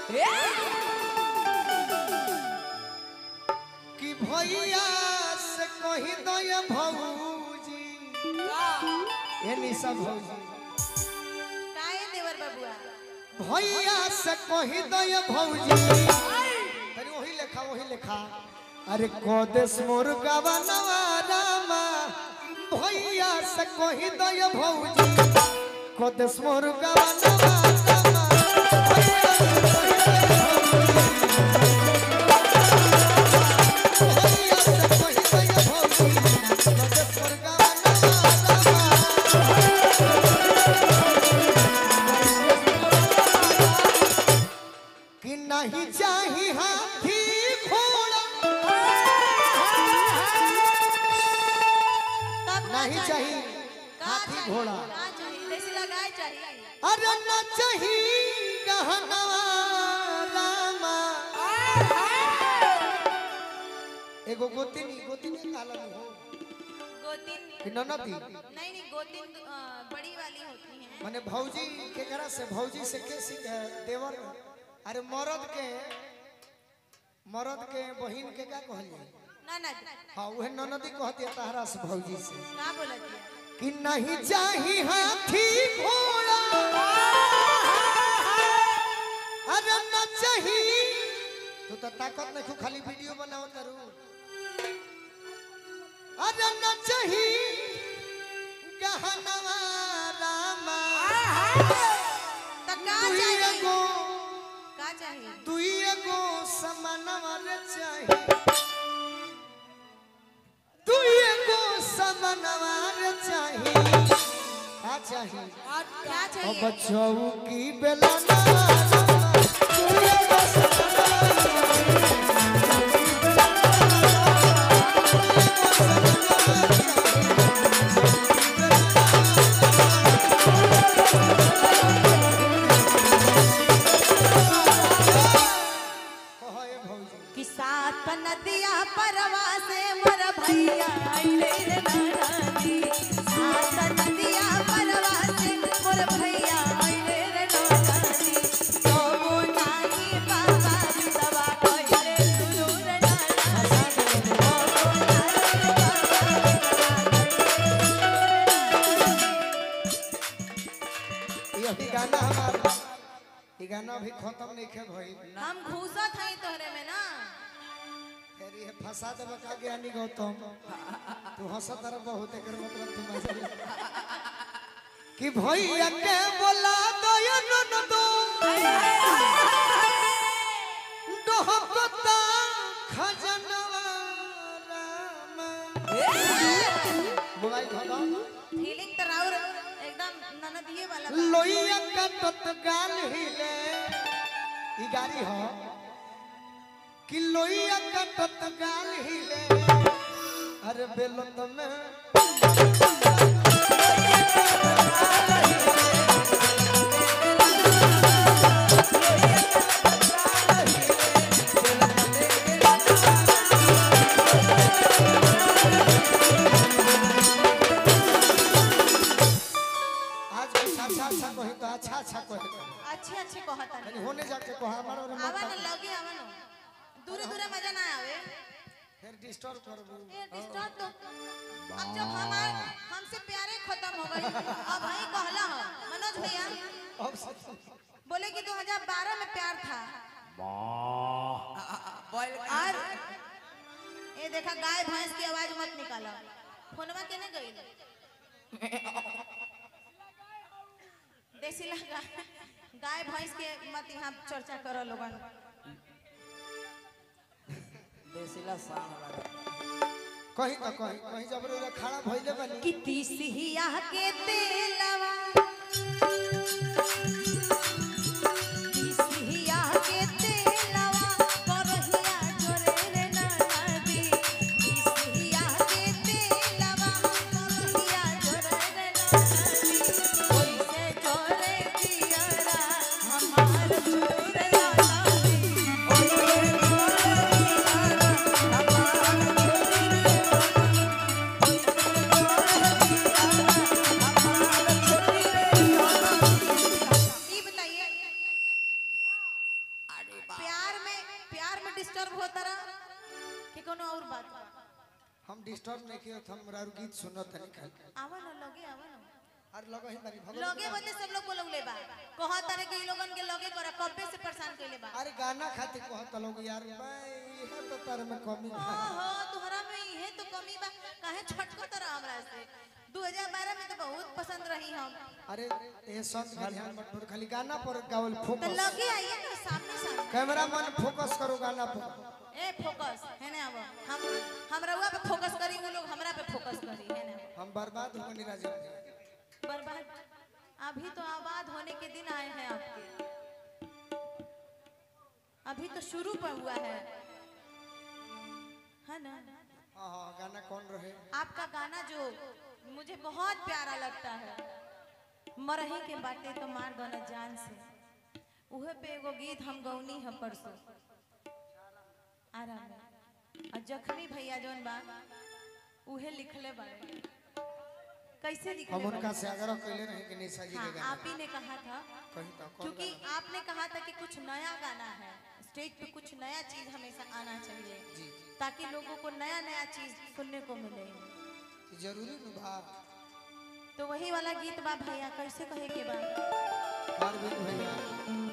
कि भैया से कही दो ये भौजी ये निशा भौजी काहे देवर बबुआ भैया से कही दो ये भौजी तनी वही लेखा वही लेखा अरे कोदेश मोर गवनवा रामा भैया से कही दो ये भौजी कोदेश मोर गवनवा रामा भैया से कही दो ये भौजी। भैया से कही दो ये भौजी, कोदेश मोर गवनवा रामा। कि नहीं चाही हाथी घोड़ा तब का नहीं चाहिए का हाथी चाहिए? घोड़ा का चाहिए देसी लगाए चाहिए अरे न चाही गहनवा रामा एगो गोतिनी गोतिनी कालन हो गोतिन कि ननदी नहीं नहीं गोतिन अ, बड़ी वाली होती हैं माने भौजी के करा से भौजी से के सीख देवर अरे मर्द के मर्द के बहिन के का कहल जाए ना ना हाँ उहे ननदी कहती है तहरा से भौजी से का बोलत है कि नहीं चाही हाथी घोड़ा अरे न चाही तू तो ताकत नहीं खाली वीडियो बनाओ तारू अरे न चाही गहनवा रामा तो का दुई चाहिए एगो का चाहिए दुई एगो समानवा रे चाही दुई एगो समानवा रे चाही का चाही क्या ओ चाहिए बच्चों की बेलना कि सात नदिया परवा से मोर भैया आइले रे नदी सात नदिया परवा से मोर भैया आइले रे नदी तो वो नाही बाबा दवा कइले सुरूर नदी ये भी गाना हमारा ये गाना अभी खत्म नहीं खे भाई हम घूसत हई तोहरे में ना फिर ये फंसा देबा का ज्ञानी गौतम तू हंसत रह बहुत एकर मतलब तू मजा ले कि भैया के बोला दो ये ननदो डहकता खजनवा रामा मोबाइल धो फीलिंग तो राउर एकदम ननदिए वाला बा। लोइया कटत गाल हिले ई गाड़ी हो कि लोइया कटत गाल हिले अरे बेलत में आज कुछ अच्छा अच्छा कही तो अच्छा अच्छा कहे अच्छे अच्छे कहता यानी होने जाके कहा हमारा और आवा मत न लगे आवा न दूरे दूरे मजा ना आवे फिर डिस्टर्ब करबू ये डिस्टर्ब तो अब जब हमार हमसे प्यारे खत्म हो गई अब भाई कहला हो मनोज भैया अब सब बोले कि 2012 में प्यार था और ये देखा गाय भैंस की आवाज मत निकालो फोनवा केने गई देसी लगा गाय भैंस के मत यहाँ चर्चा करो लोगन देसीला सांग लगा कहीं तो कहीं कहीं जब रे खड़ा भइले बनी कि तीसिया के तेलवा तीसिया के तेलवा करहिया जोरे रे नदी तीसिया के तेलवा करहिया जोरे रे नदी ओइसे जोरे दियरा हमार जोरे नदी ओइसे जोरे दियरा हमार जोरे डिस्टर्ब होता रहा कि कोनो और बात बा? हम डिस्टर्ब नहीं किए हम रारू गीत सुनत नहीं खाली आवा ना लगे आवा ना अरे लगा ही बारी भगवान लगे बदे सब लोग बोलौले बा कहत तारे कि इ लोगन के लगे कर कब्बे से परेशान कइले बा अरे गाना खातिर कहत लोग यार भाई यह तो तार में कमी है ओहो तोहरा में इहे तो कमी बा काहे छटको तरह हमरा से 2012 में तो बहुत पसंद रही हम अरे ये संत का ध्यान मत छोड़ खाली गाना पर गावल तो फोकस लगे आइए ना सामने सामने कैमरा मैन फोकस करो गाना पर ए फोकस है ना अब हम हम रउआ पे फोकस करी वो लोग हमरा पे फोकस करी है ना हम बर्बाद हो गए राजीव जी बर्बाद अभी तो आबाद होने के दिन आए हैं आपके अभी तो शुरू पर हुआ है है ना हाँ हाँ गाना कौन रहे आपका गाना जो मुझे बहुत प्यारा लगता है मरही के बाटे तो मार दो जान से उहे पे एगो गीत हम गौनी है परसों आराम में। और जख्मी भैया जौन बा उहे लिखले बारे कैसे हम लिखले उनका बारे से आग्रह कैले रहे कि निशा जी हाँ के आप गाना ही ने कहा था कहीं तो कौन क्योंकि गाना? आपने कहा था कि कुछ नया गाना है स्टेज पे कुछ नया चीज हमेशा आना चाहिए जी जी ताकि लोगों को नया नया चीज सुनने को मिले ये जरूरी न बा तो वही वाला गीत बा भैया कैसे कहे के बा अरविंद भैया